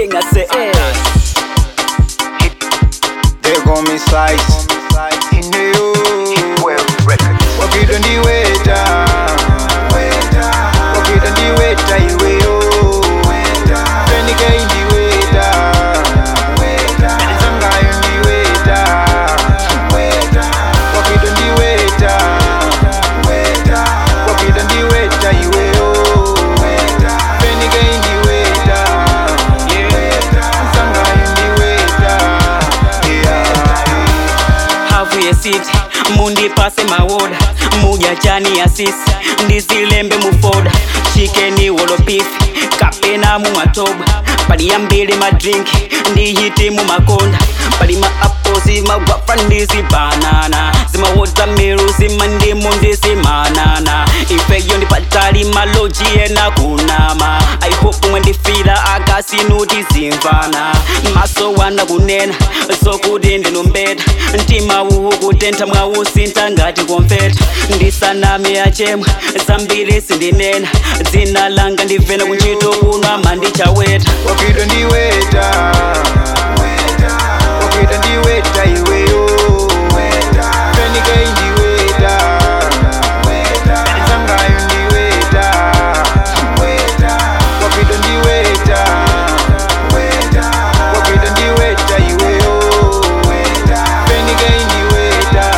king, I say, eh. They call me slice. In the Wakida ndi weta. Wakida ndi weta iwe yo. Fenika ndi weta. Zangayo ndi weta. Wakida ndi weta. Wakida ndi weta iwe yo. Fenika ndi weta. Zangayo ndi weta. Yeah. hafu yesiti mundipase mawoda muja chani ya sisi ndizilembe mufoda chikeni wolopifi kapena mumatoba pali yambili madrinki ndiyiti mumakonda pali maapozi magwafa ndizibanana zimawotamiru zimandimu ndizimanana ifeyo ndipatali maloji ena kunama aihopu mwendifila akasinuti zimvana maso wana kunena sokuti ndinumbeta mtima uwu kutentha mwausinta ngati komfeta ndisaname achemwa zambiri sindinena dzina langa ndivena kuntchito kuno amandichaweta Wakida ndi weta. Wakida ndi weta iweyo. Fenika ndi weta. Zangayo ndi weta. Wakida ndi weta. Wakida ndi weta iweyo. Fenika ndi weta.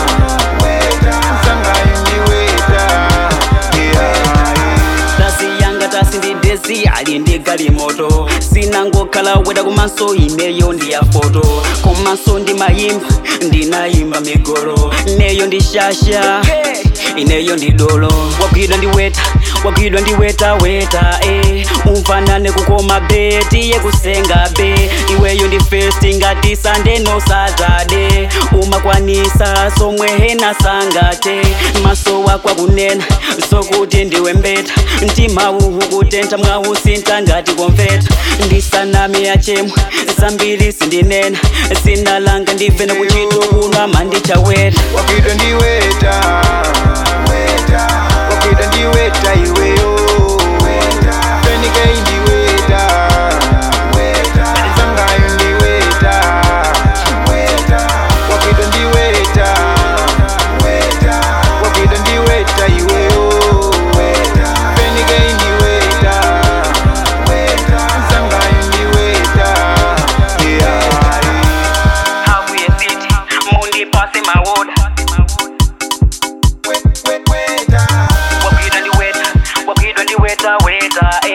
Zangayo ndi weta. Yeah. tasiyanga tasi ndi desi ali ndi galimoto sinangokhala weda kumaso ineyo ndi ya foto kumaso ndi mayimba ndinayimba migolo ineyo ndi shasha ineyo ndi dolo wagwidwa ndi weta wagwidwa ndi weta weta eh. umfanane kukoma be tiye kusenga be iweyo ndi festi ngati sande no satade umakwanisa somwe hena sangate maso wako akunena sokuti ndiwe mbeta mtima uwu kutentha mwausinta ngati komfeta ndisaname achemwa zambiri sindinena zina langa ndivena kuntchito kuno amandichaweta Wakida ndi weta. Wakida ndi weta iweyo. Fenika ndi weta. Zangayo ndi weta. Wakida ndi weta. Wakida ndi weta iweyo. Fenika ndi weta. Zangayo ndi weta. Yeah. hafu yesiti mundipase mawoda wagwidwa ndi weta wagwidwa ndi weta weta eh.